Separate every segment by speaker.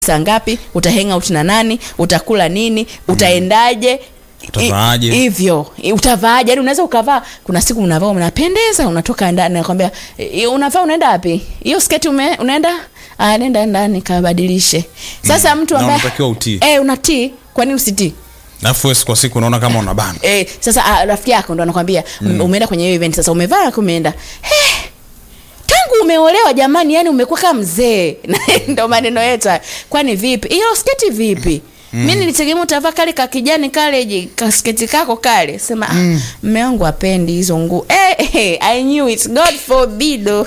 Speaker 1: saa ngapi uta hang out na nani utakula nini utaendaje
Speaker 2: Utavaaje?
Speaker 1: I- hivyo I- utavaaje yani unaweza ukavaa kuna siku unavaa unapendeza unatoka ndani nakwambia "I- unavaa unaenda wapi hiyo sketi ume, unaenda ah nenda ndani kabadilishe sasa mtu
Speaker 2: Na
Speaker 1: ambaye
Speaker 2: unatakiwa utii.
Speaker 1: eh unatii kwa nini usitii
Speaker 2: alafu wewe kwa siku unaona kama unabana
Speaker 1: Eh, sasa ah, rafiki yako ndo anakwambia mm. umeenda kwenye hiyo event sasa umevaa umeenda hey, tangu umeolewa jamani yani umekuwa kama mzee ndo maneno yetu haya. kwani vipi hiyo sketi vipi mm. mi nilitegemea utavaa kale ka kijani kale ji- kasketi kako kale sema mm. mme wangu apendi hizo nguo hey, hey, i knew it god forbid oh.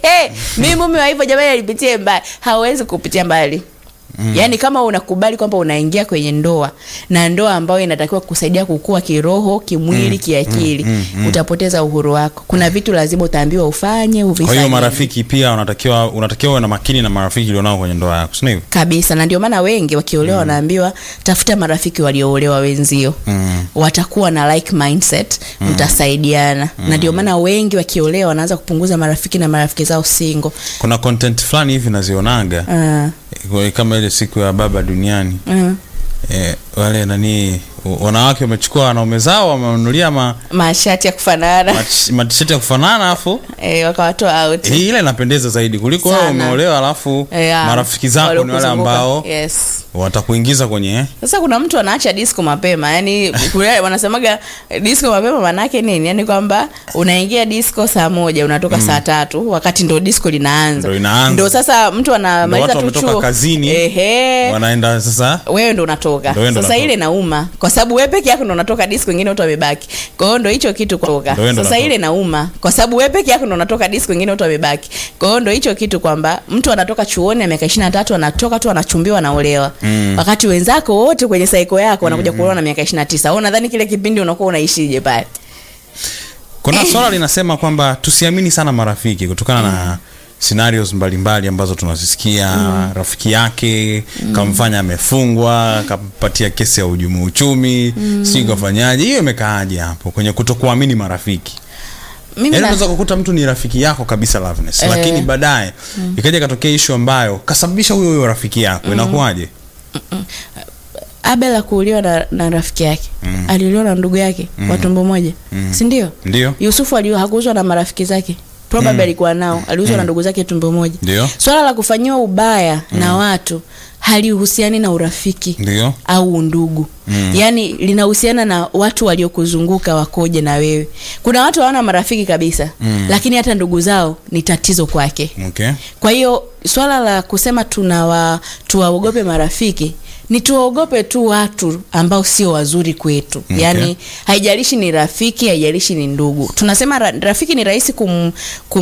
Speaker 1: mi mume wa hivyo jamani alipitie mbali hawezi kupitia mbali Mm. yaani kama unakubali kwamba unaingia kwenye ndoa na ndoa ambayo inatakiwa kusaidia kukua kiroho kimwili mm. kiakili mm, mm, mm. utapoteza uhuru wako kuna vitu lazima utaambiwa ufanye
Speaker 2: kwa
Speaker 1: uvifanye
Speaker 2: hiyo marafiki pia unatakiwa unatakiwa uwe na makini na marafiki ulionao kwenye ndoa yako sio hivyo
Speaker 1: kabisa na ndio maana wengi wakiolewa mm. wanaambiwa tafuta marafiki walioolewa wenzio
Speaker 2: Mm.
Speaker 1: watakuwa na like mindset mm. mtasaidiana mm. na ndio maana wengi wakiolewa wanaanza kupunguza marafiki na marafiki zao singo
Speaker 2: kuna content fulani hivi nazionaga
Speaker 1: uh,
Speaker 2: eh, kama ile siku ya baba duniani
Speaker 1: uh.
Speaker 2: eh, wale nani wanawake wamechukua wanaume zao wamenunulia ma,
Speaker 1: mashati ya kufanana
Speaker 2: mach- matisheti ya kufanana alafu
Speaker 1: eh, wakawatoa out
Speaker 2: hii ile inapendeza zaidi kuliko wewe
Speaker 1: Sana.
Speaker 2: umeolewa alafu
Speaker 1: Yeah.
Speaker 2: marafiki zako ni wale
Speaker 1: Waliokuzunguka.
Speaker 2: ambao
Speaker 1: yes
Speaker 2: watakuingiza kwenye
Speaker 1: sasa kuna mtu anaacha disco mapema yani kule wanasemaga disco mapema manake nini yani kwamba unaingia disco saa moja unatoka mm. saa tatu wakati ndo disco linaanza
Speaker 2: Ndo inaanza.
Speaker 1: ndo sasa mtu
Speaker 2: Ndo
Speaker 1: anamaliza
Speaker 2: watu
Speaker 1: tu
Speaker 2: wametoka
Speaker 1: chuo
Speaker 2: kazini,
Speaker 1: ehe
Speaker 2: wanaenda sasa
Speaker 1: wewe ndo unatoka
Speaker 2: Ndo wewe ndo
Speaker 1: sasa
Speaker 2: unatoka.
Speaker 1: ile nauma kwa sababu wewe peke yako ndo unatoka disco wengine watu wamebaki kwa hiyo ndo hicho kitu kutoka
Speaker 2: Ndo wewe ndo
Speaker 1: sasa
Speaker 2: unatoka.
Speaker 1: ile nauma kwa sababu wewe peke yako ndo unatoka disco wengine watu wamebaki kwa hiyo ndo hicho kitu kwamba mtu anatoka chuoni ya miaka ishirini na tatu anatoka tu anachumbiwa anaolewa mm. wakati wenzako wote kwenye saiko yako wanakuja kuolewa na miaka ishirini na tisa wewe unadhani kile kipindi unakuwa unaishije pale
Speaker 2: kuna swala linasema kwamba tusiamini sana marafiki kutokana na scenarios mbalimbali ambazo tunazisikia mm. rafiki yake mm. kamfanya amefungwa kampatia kesi ya ujumu uchumi mm. si kafanyaje hiyo imekaaje hapo kwenye kutokuamini marafiki
Speaker 1: mimi
Speaker 2: yaani
Speaker 1: na-
Speaker 2: unaweza kukuta mtu ni rafiki yako kabisa Loveness,
Speaker 1: Eh.
Speaker 2: lakini baadaye ikaja ikatokea ishu ambayo kasababisha huyo huyo rafiki yako inakuwaje
Speaker 1: abel akuuliwa na, na rafiki yake mm. aliuliwa na ndugu yake mm. wa tumbo moja mm. sindio
Speaker 2: ndio
Speaker 1: yusufu ali- hakuuzwa na marafiki zake probably mm. alikuwa nao aliuzwa mm. na ndugu zake tumbo moja
Speaker 2: Ndio.
Speaker 1: swala la kufanyiwa ubaya mm. na watu halihusiani na urafiki
Speaker 2: ndio
Speaker 1: au undugu mm. yaani linahusiana na watu waliokuzunguka wakoje na wewe kuna watu hawana marafiki kabisa mm. lakini hata ndugu zao ni tatizo kwake
Speaker 2: okay
Speaker 1: kwa hiyo swala la kusema tunawa tuwaogope marafiki ni tuwaogope tu watu ambao sio wazuri kwetu
Speaker 2: Okay.
Speaker 1: yaani haijalishi ni rafiki haijalishi ni ndugu tunasema ra, rafiki ni rahisi kum,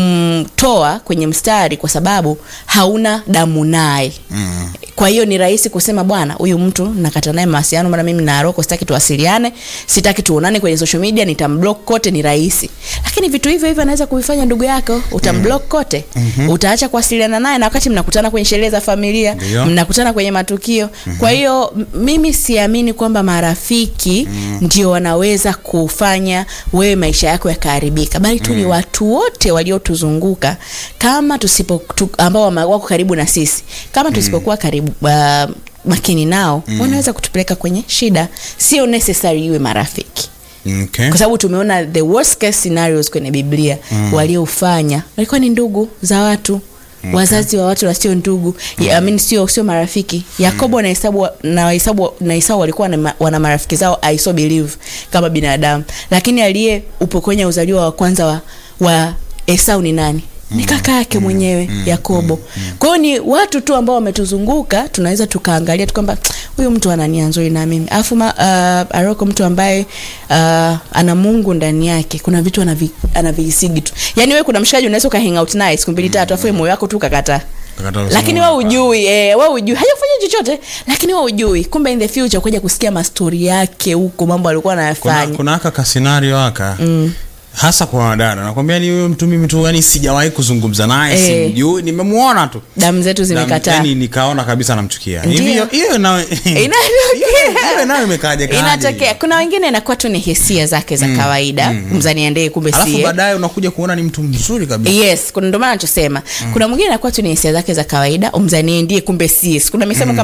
Speaker 1: kumtoa kwenye mstari kwa sababu hauna damu naye
Speaker 2: mm.
Speaker 1: kwa hiyo ni rahisi kusema bwana huyu mtu nakata naye mawasiliano mara mimi na Aroko sitaki tuwasiliane sitaki tuonane kwenye social media nitamblock kote ni rahisi lakini vitu hivyo hivyo anaweza kuvifanya ndugu yako utamblock kote mm-hmm. utaacha kuwasiliana naye na wakati mnakutana kwenye sherehe za familia
Speaker 2: Ndio.
Speaker 1: mnakutana kwenye matukio mm-hmm. kwa hiyo m- mimi siamini kwamba marafiki mm. ndio wanaweza kufanya wewe maisha yako yakaharibika bali tu ni watu wote waliotuzunguka kama tusipo tu, ambao wama- wako karibu na sisi kama tusipokuwa karibu uh, makini nao mm. wanaweza kutupeleka kwenye shida sio necessary iwe marafiki
Speaker 2: okay
Speaker 1: kwa sababu tumeona the worst case scenarios kwenye biblia mm. waliofanya walikuwa ni ndugu za watu Okay. wazazi wa watu wasio ndugu mm. I mean, sio sio marafiki yakobo na hesabu na hesabu na esau walikuwa na ma- wana marafiki zao i so believe kama binadamu lakini aliye upokonya uzaliwa wa kwanza wa, wa esau ni nani ni kaka yake mwenyewe yakobo kwa hiyo ni watu tu ambao wametuzunguka tunaweza tukaangalia tu kwamba huyu mtu ana nia nzuri na mimi alafu ma- uh, aroko mtu ambaye uh, ana mungu ndani yake kuna vitu anavi- anavihisigi tu yaani wewe kuna mshikaji unaweza uka hang out naye siku mbili tatu afu moyo wako tu ukakataa
Speaker 2: Ukakataa
Speaker 1: lakini
Speaker 2: kusema
Speaker 1: we ujui eh, we ujui hajakufanya chochote lakini we ujui kumbe in the future kuja kusikia mastori yake huko mambo alikuwa
Speaker 2: kuna,
Speaker 1: anayafanya
Speaker 2: kuna aka kasinario aka mm. hasa kwa wadada nakwambia ni huyo mtu mimi tu yani sijawahi kuzungumza naye
Speaker 1: Eh.
Speaker 2: simjui nimemuona tu
Speaker 1: damu zetu zimekataa
Speaker 2: yani nikaona kabisa namchukia
Speaker 1: Ndio.
Speaker 2: hivi hiyo- hiyo nayo
Speaker 1: Inatokea.
Speaker 2: hiyo nayo imekaje kaje
Speaker 1: inatokea kuna wengine inakuwa tu ni hisia zake za kawaida mzaniendee kumbe
Speaker 2: alafu
Speaker 1: sie
Speaker 2: baadaye unakuja kuona ni mtu mzuri kabisa
Speaker 1: yes kuna ndio maana nachosema kuna mwingine anakuwa tu ni hisia zake za kawaida umzanie ndiye kumbe sie kuna misemo kama